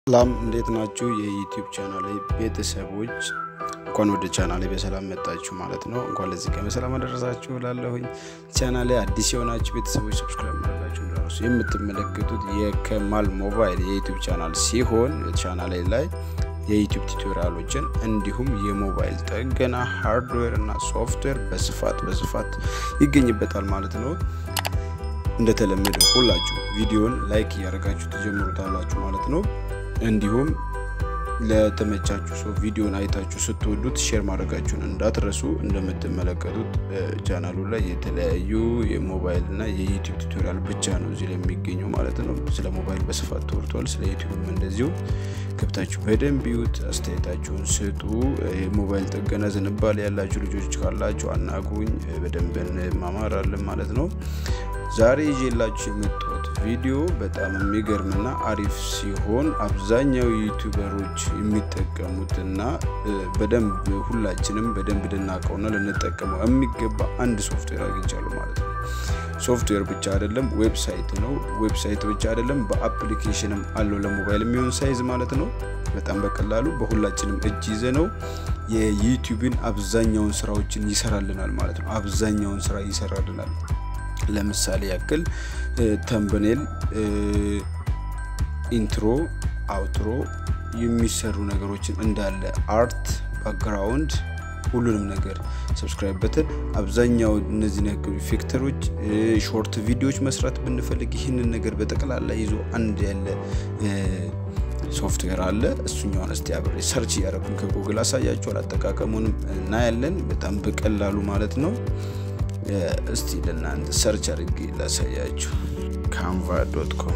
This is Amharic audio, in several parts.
ሰላም እንዴት ናችሁ? የዩቲዩብ ቻናል ቤተሰቦች እንኳን ወደ ቻናሌ በሰላም መጣችሁ ማለት ነው። እንኳን ለዚህ ቀን በሰላም አደረሳችሁ ላለሁኝ ቻናሌ አዲስ የሆናችሁ ቤተሰቦች ሰብስክራይብ ማድረጋችሁ እንዳረሱ። የምትመለከቱት የከማል ሞባይል የዩቲዩብ ቻናል ሲሆን ቻናሌ ላይ የዩቲዩብ ቱቶሪያሎችን እንዲሁም የሞባይል ጥገና ሃርድዌር እና ሶፍትዌር በስፋት በስፋት ይገኝበታል ማለት ነው። እንደተለመደው ሁላችሁ ቪዲዮን ላይክ እያደረጋችሁ ትጀምሩታላችሁ ማለት ነው። እንዲሁም ለተመቻችሁ ሰው ቪዲዮን አይታችሁ ስትወዱት ሼር ማድረጋችሁን እንዳትረሱ። እንደምትመለከቱት ቻናሉ ላይ የተለያዩ የሞባይል እና የዩቲዩብ ቱቶሪያል ብቻ ነው እዚህ ላይ የሚገኘው ማለት ነው። ስለ ሞባይል በስፋት ተወርቷል። ስለ ዩቲዩብም እንደዚሁ ገብታችሁ በደንብ ይዩት፣ አስተያየታችሁን ስጡ። የሞባይል ጥገና ዝንባሌ ያላችሁ ልጆች ካላችሁ አናግሩኝ፣ በደንብ እንማማራለን ማለት ነው። ዛሬ ይዤላችሁ የመጣሁት ቪዲዮ በጣም የሚገርምና አሪፍ ሲሆን አብዛኛው ዩቲዩበሮች የሚጠቀሙትና በደንብ ሁላችንም በደንብ ልናውቀውና ልንጠቀመው የሚገባ አንድ ሶፍትዌር አግኝቻለሁ ማለት ነው። ሶፍትዌር ብቻ አይደለም፣ ዌብሳይት ነው። ዌብሳይት ብቻ አይደለም፣ በአፕሊኬሽንም አለው ለሞባይል የሚሆን ሳይዝ ማለት ነው። በጣም በቀላሉ በሁላችንም እጅ ይዘ ነው የዩቲዩብን አብዛኛውን ስራዎችን ይሰራልናል ማለት ነው። አብዛኛውን ስራ ይሰራልናል። ለምሳሌ ያክል ተምብኔል፣ ኢንትሮ፣ አውትሮ የሚሰሩ ነገሮችን እንዳለ አርት፣ ባክግራውንድ ሁሉንም ነገር ሰብስክራይብ በተን አብዛኛው እነዚህ ነገር ኢፌክተሮች፣ ሾርት ቪዲዮዎች መስራት ብንፈልግ ይህንን ነገር በጠቅላላ ይዞ አንድ ያለ ሶፍትዌር አለ። እሱኛውን እስቲ አብሬ ሰርች እያደረጉን ከጉግል አሳያችኋል። አጠቃቀሙንም እናያለን። በጣም በቀላሉ ማለት ነው። እስቲ ለእናንተ ሰርች አድርጌ ላሳያችሁ። ካንቫ ዶት ኮም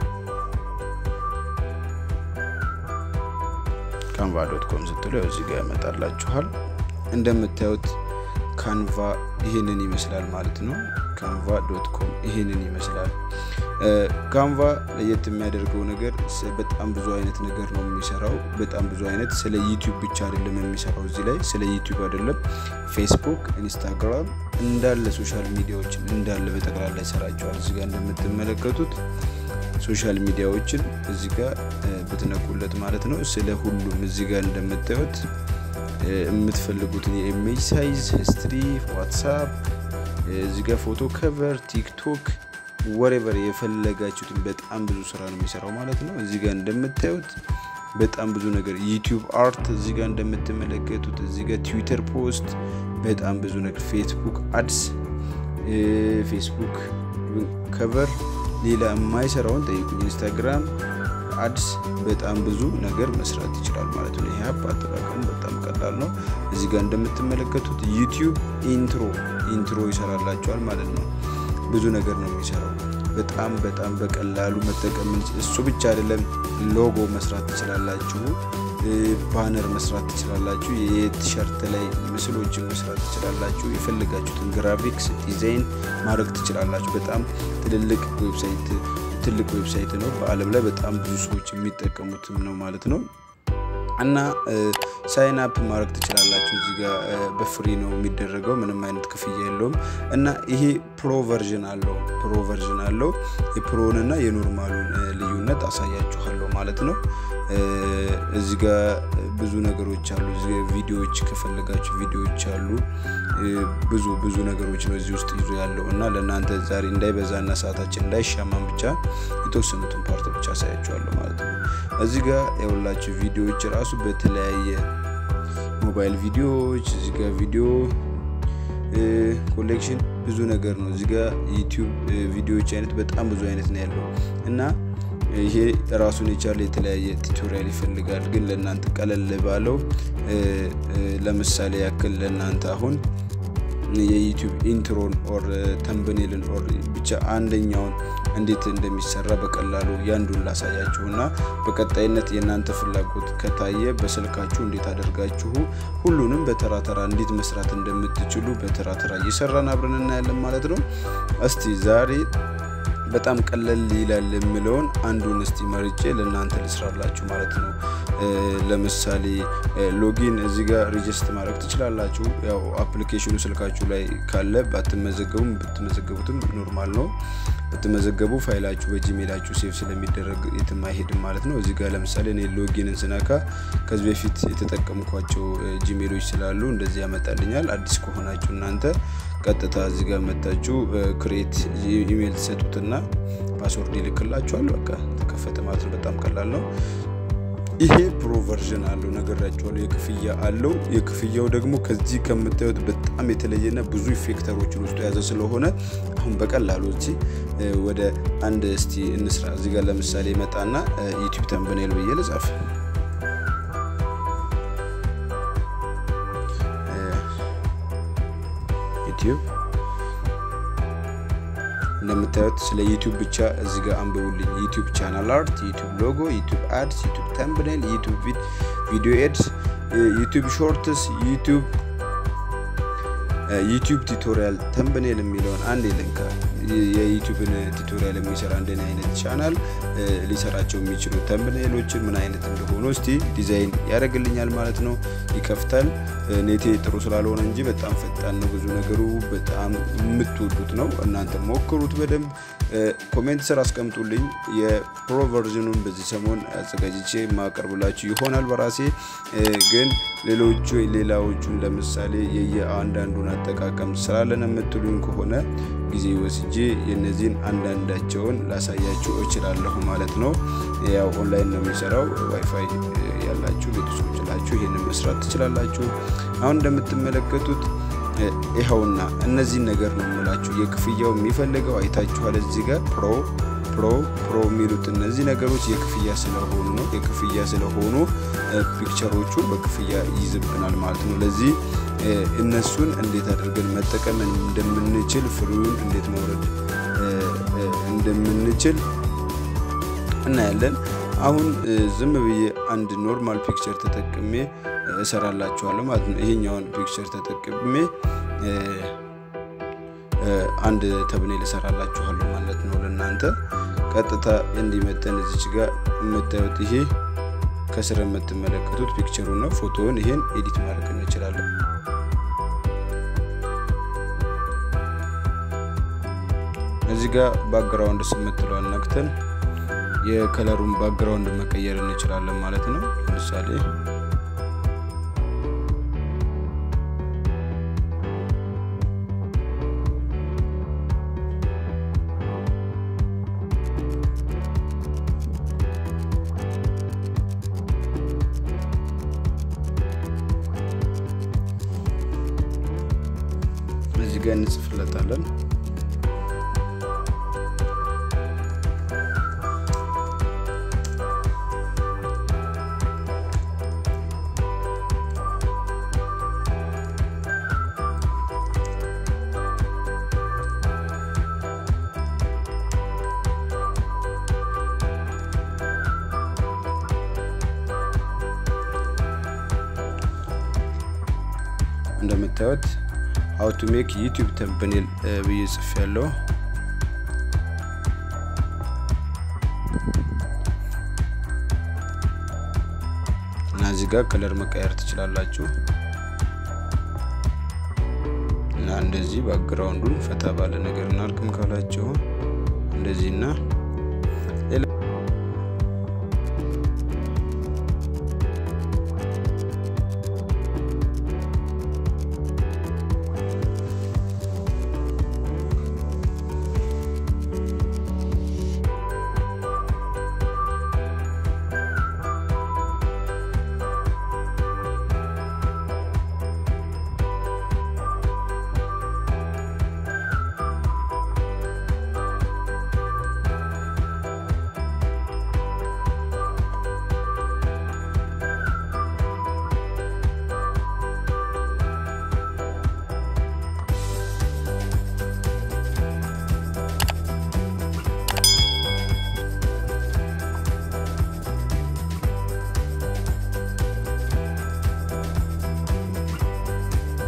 ካንቫ ዶት ኮም ስትሉ ያው እዚህ ጋር ያመጣላችኋል። እንደምታዩት ካንቫ ይህንን ይመስላል ማለት ነው። ካንቫ ዶት ኮም ይህንን ይመስላል። ካንቫ ለየት የሚያደርገው ነገር በጣም ብዙ አይነት ነገር ነው የሚሰራው። በጣም ብዙ አይነት ስለ ዩቲዩብ ብቻ አይደለም የሚሰራው። እዚህ ላይ ስለ ዩቲዩብ አይደለም፣ ፌስቡክ፣ ኢንስታግራም እንዳለ ሶሻል ሚዲያዎችን እንዳለ በጠቅላላ ይሰራቸዋል። እዚህ ጋር እንደምትመለከቱት ሶሻል ሚዲያዎችን እዚህ ጋር ብትነኩለት ማለት ነው ስለ ሁሉም እዚህ ጋር እንደምታዩት የምትፈልጉትን የኢሜጅ ሳይዝ፣ ሂስትሪ፣ ዋትሳፕ እዚህ ጋር ፎቶ ከቨር፣ ቲክቶክ ወሬቨር የፈለጋችሁትን በጣም ብዙ ስራ ነው የሚሰራው ማለት ነው። እዚህ ጋር እንደምታዩት በጣም ብዙ ነገር ዩቲዩብ አርት እዚህ ጋር እንደምትመለከቱት እዚህ ጋር ትዊተር ፖስት በጣም ብዙ ነገር ፌስቡክ አድስ ፌስቡክ ከቨር ሌላ የማይሰራውን ጠይቁኝ። ኢንስታግራም አድስ በጣም ብዙ ነገር መስራት ይችላል ማለት ነው። ይህ አፕ አጠቃቀሙ በጣም ቀላል ነው። እዚህ ጋር እንደምትመለከቱት ዩቲዩብ ኢንትሮ ኢንትሮ ይሰራላቸዋል ማለት ነው። ብዙ ነገር ነው የሚሰራው። በጣም በጣም በቀላሉ መጠቀም እሱ ብቻ አይደለም፣ ሎጎ መስራት ትችላላችሁ፣ ባነር መስራት ትችላላችሁ፣ የቲሸርት ላይ ምስሎችን መስራት ትችላላችሁ፣ የፈለጋችሁትን ግራፊክስ ዲዛይን ማድረግ ትችላላችሁ። በጣም ትልልቅ ዌብሳይት ትልቅ ዌብሳይት ነው። በዓለም ላይ በጣም ብዙ ሰዎች የሚጠቀሙትም ነው ማለት ነው። እና ሳይን አፕ ማድረግ ትችላላችሁ። እዚህ ጋር በፍሪ ነው የሚደረገው፣ ምንም አይነት ክፍያ የለውም። እና ይሄ ፕሮ ቨርዥን አለው ፕሮ ቨርዥን አለው። የፕሮንና የኖርማሉን ልዩነት አሳያችኋለሁ ማለት ነው። እዚህ ጋር ብዙ ነገሮች አሉ። እዚህ ቪዲዮዎች ከፈለጋችሁ ቪዲዮዎች አሉ። ብዙ ብዙ ነገሮች ነው እዚህ ውስጥ ይዞ ያለው እና ለእናንተ ዛሬ እንዳይበዛና ሰዓታችን እንዳይሻማን ብቻ የተወሰኑትን ፓርት ብቻ አሳያችኋለሁ ማለት ነው። እዚህ ጋር የሁላችሁ ቪዲዮዎች ራሱ በተለያየ ሞባይል ቪዲዮዎች እዚህ ጋር ቪዲዮ ኮሌክሽን ብዙ ነገር ነው። እዚህ ጋር ዩቲዩብ ቪዲዮዎች አይነት በጣም ብዙ አይነት ነው ያለው እና ይሄ ራሱን የቻለ የተለያየ ቱቶሪያል ይፈልጋል። ግን ለእናንተ ቀለል ባለው ለምሳሌ ያክል ለእናንተ አሁን የዩቲዩብ ኢንትሮን ኦር ተምብኔልን ኦር ብቻ አንደኛውን እንዴት እንደሚሰራ በቀላሉ ያንዱን ላሳያችሁ እና በቀጣይነት የእናንተ ፍላጎት ከታየ በስልካችሁ እንዴት አደርጋችሁ ሁሉንም በተራ ተራ እንዴት መስራት እንደምትችሉ በተራ ተራ እየሰራን አብረን እናያለን ማለት ነው። እስቲ ዛሬ በጣም ቀለል ይላል የምለውን አንዱን እስቲ መርጬ ለእናንተ ልስራላችሁ ማለት ነው። ለምሳሌ ሎጊን እዚህ ጋር ሪጅስት ማድረግ ትችላላችሁ። ያው አፕሊኬሽኑ ስልካችሁ ላይ ካለ ባትመዘገቡም ብትመዘገቡትም ኖርማል ነው። ብትመዘገቡ ፋይላችሁ በጂሜላችሁ ሴቭ ስለሚደረግ የትም አይሄድም ማለት ነው። እዚህ ጋር ለምሳሌ እኔ ሎጊንን ስነካ ከዚህ በፊት የተጠቀምኳቸው ጂሜሎች ስላሉ እንደዚህ ያመጣልኛል። አዲስ ከሆናችሁ እናንተ ቀጥታ እዚህ ጋር መታችሁ ክሬት ኢሜይል ትሰጡትና ፓስወርድ ይልክላችኋል። በቃ ተከፈተ ማለት ነው። በጣም ቀላል ነው። ይሄ ፕሮ ቨርዥን አለው ነገራችኋለሁ። የክፍያ አለው። የክፍያው ደግሞ ከዚህ ከምታዩት በጣም የተለየና ብዙ ኢፌክተሮችን ውስጡ የያዘ ስለሆነ አሁን በቀላሉ እቺ ወደ አንድ እስቲ እንስራ። እዚህ ጋር ለምሳሌ መጣና ዩቲዩብ ተምብኔል ብዬ ልጻፍ። ዩቲዩብ እንደምታዩት ስለ ዩቲዩብ ብቻ እዚህ ጋር አንብቡልኝ። ዩቲዩብ ቻናል አርት፣ ዩቲዩብ ሎጎ፣ ዩቲዩብ አድስ፣ ዩቲዩብ ተምብኔል፣ ዩቲዩብ ቪዲዮ ኤድስ፣ ዩቲዩብ ሾርትስ፣ ዩቲዩብ ዩቲዩብ ቱቶሪያል ተምብኔል የሚለውን አንድ ልንካ። የዩቲዩብን ቱቶሪያል የሚሰራ እንደኔ አይነት ቻናል ሊሰራቸው የሚችሉ ተምብኔሎችን ምን አይነት እንደሆኑ እስቲ ዲዛይን ያደርግልኛል ማለት ነው። ይከፍታል። ኔቴ ጥሩ ስላልሆነ እንጂ በጣም ፈጣን ነው። ብዙ ነገሩ በጣም የምትወዱት ነው። እናንተ ሞክሩት በደንብ ኮሜንት ስር አስቀምጡልኝ። የፕሮ ቨርዥኑን በዚህ ሰሞን አዘጋጅቼ ማቀርብላችሁ ይሆናል በራሴ ግን ሌሎቹ ሌላዎቹን ለምሳሌ የየአንዳንዱን አጠቃቀም ስላለን የምትሉኝ ከሆነ ጊዜ ወስጄ የነዚህን አንዳንዳቸውን ላሳያችሁ እችላለሁ ማለት ነው። ያው ኦንላይን ነው የሚሰራው። ዋይፋይ ያላችሁ ቤተሰቦች ላችሁ ይህንን መስራት ትችላላችሁ። አሁን እንደምትመለከቱት ይኸውና እነዚህን ነገር ነው የምላችሁ። የክፍያው የሚፈልገው አይታችኋል። እዚህ ጋር ፕሮ ፕሮ ፕሮ የሚሉት እነዚህ ነገሮች የክፍያ ስለሆኑ ነው። የክፍያ ስለሆኑ ፒክቸሮቹ በክፍያ ይይዝብናል ማለት ነው። ለዚህ እነሱን እንዴት አድርገን መጠቀም እንደምንችል ፍሪውን እንዴት መውረድ እንደምንችል እናያለን። አሁን ዝም ብዬ አንድ ኖርማል ፒክቸር ተጠቅሜ እሰራላችኋለሁ ማለት ነው። ይሄኛውን ፒክቸር ተጠቅሜ አንድ ተብኔል እሰራላችኋለሁ ማለት ነው። ለእናንተ ቀጥታ እንዲመጠን እዚች ጋር የምታዩት ይሄ ከስር የምትመለከቱት ፒክቸሩ ነው። ፎቶውን ይሄን ኤዲት ማድረግ እንችላለን። እዚህ ጋር ባክግራውንድ ስምትለዋል ነክተን የከለሩን ባክግራውንድ መቀየር እንችላለን ማለት ነው። ለምሳሌ እዚህ ጋር እንጽፍለታለን። እንደምታዩት ሀው ቱ ሜክ ዩቲዩብ ተምብኔል ብዬ ጽፍ ያለው እና እዚህ ጋር ከለር መቀየር ትችላላችሁ እና እንደዚህ ባክግራውንዱን ፈታ ባለ ነገር እናርግም ካላችሁ እንደዚህና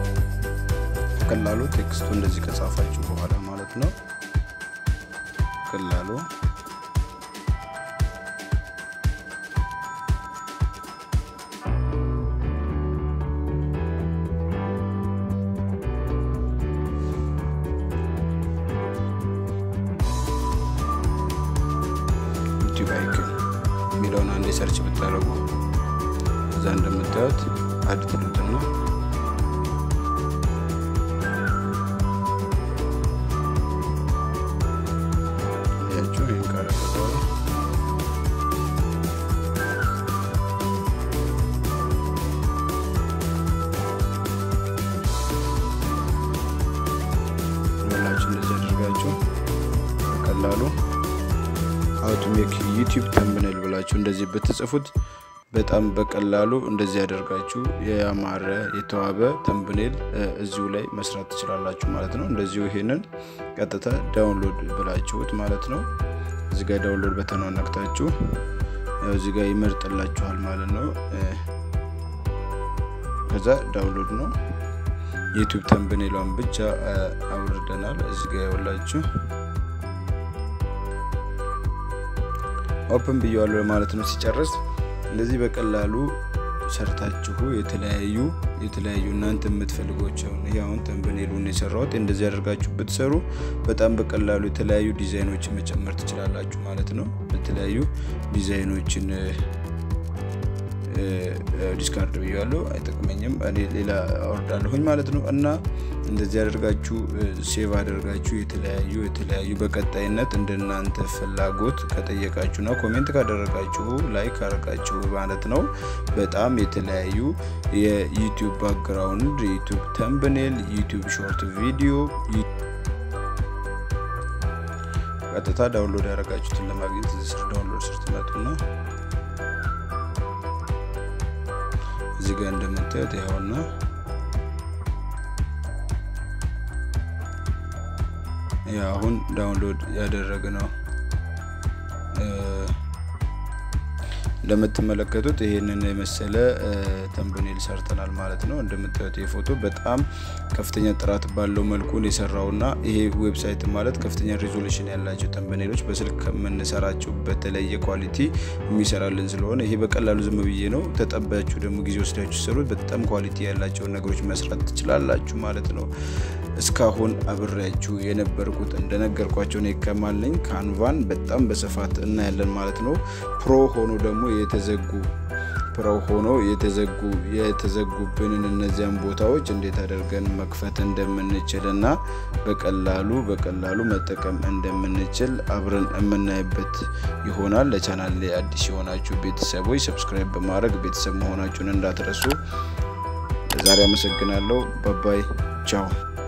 በቀላሉ ቴክስቱ እንደዚህ ከጻፋችሁ በኋላ ማለት ነው በቀላሉ ዩቲዩብ አይክን የሚለውን አንድ ሰርች ብታደርጉ እዛ እንደምታዩት አድ ትሉትና ያችሁ ይህን ካረገ በኋላ ሁላችሁ እንደዚህ አድርጋችሁ በቀላሉ አውት ሜክ ዩቲዩብ ተምብኔል ብላችሁ እንደዚህ ብትጽፉት በጣም በቀላሉ እንደዚህ ያደርጋችሁ የአማረ የተዋበ ተምብኔል እዚሁ ላይ መስራት ትችላላችሁ ማለት ነው። እንደዚሁ ይሄንን ቀጥታ ዳውንሎድ ብላችሁት ማለት ነው። እዚህ ጋር ዳውንሎድ በተኗን ነክታችሁ ያው እዚህ ጋር ይመርጥላችኋል ማለት ነው። ከዛ ዳውንሎድ ነው። ዩቲዩብ ተምብኔሏን ብቻ አውርደናል። እዚህ ጋር ያውላችሁ ኦፕን ብየዋለሁ ማለት ነው። ሲጨርስ እንደዚህ በቀላሉ ሰርታችሁ የተለያዩ የተለያዩ እናንተ የምትፈልጓቸውን ይህ አሁን ተምብኔሉን የሰራሁት እንደዚህ ያደርጋችሁ ብትሰሩ በጣም በቀላሉ የተለያዩ ዲዛይኖችን መጨመር ትችላላችሁ ማለት ነው። የተለያዩ ዲዛይኖችን ዲስካርድ ብያለሁ፣ አይጠቅመኝም። እኔ ሌላ አወርዳለሁኝ ማለት ነው። እና እንደዚህ አደርጋችሁ ሴቭ አደርጋችሁ የተለያዩ የተለያዩ በቀጣይነት እንደናንተ ፍላጎት ከጠየቃችሁና ኮሜንት ካደረጋችሁ ላይክ ካደረጋችሁ ማለት ነው በጣም የተለያዩ የዩቲዩብ ባክግራውንድ፣ ዩቲዩብ ተምብኔል፣ ዩቲዩብ ሾርት ቪዲዮ ቀጥታ ዳውንሎድ ያደረጋችሁትን ለማግኘት እዚህ ስር ዳውንሎድ ስር ትመጡና እዚህ ጋር እንደምታዩት ይኸውና አሁን ዳውንሎድ ያደረግ ነው። እንደምትመለከቱት ይህንን የመሰለ ተምብኔል ሰርተናል ማለት ነው። እንደምታዩት የፎቶ በጣም ከፍተኛ ጥራት ባለው መልኩ የሰራውና ይሄ ዌብሳይት ማለት ከፍተኛ ሪዞሉሽን ያላቸው ተምብኔሎች በስልክ ከምንሰራቸው በተለየ ኳሊቲ የሚሰራልን ስለሆነ ይሄ በቀላሉ ዝም ብዬ ነው። ተጠባችሁ ደግሞ ጊዜ ወስዳችሁ ሰሩት። በጣም ኳሊቲ ያላቸውን ነገሮች መስራት ትችላላችሁ ማለት ነው። እስካሁን አብሬያችሁ የነበርኩት እንደነገርኳቸው ነው ከማለኝ ካንቫን በጣም በስፋት እናያለን ማለት ነው። ፕሮ ሆኖ ደግሞ የተዘጉ ፕሮ ሆኖ የተዘጉ የተዘጉብንን እነዚያን ቦታዎች እንዴት አድርገን መክፈት እንደምንችል እና በቀላሉ በቀላሉ መጠቀም እንደምንችል አብረን የምናይበት ይሆናል። ለቻናል ላይ አዲስ የሆናችሁ ቤተሰቦች ሰብስክራይብ በማድረግ ቤተሰብ መሆናችሁን እንዳትረሱ። ዛሬ አመሰግናለሁ። ባባይ ቻው።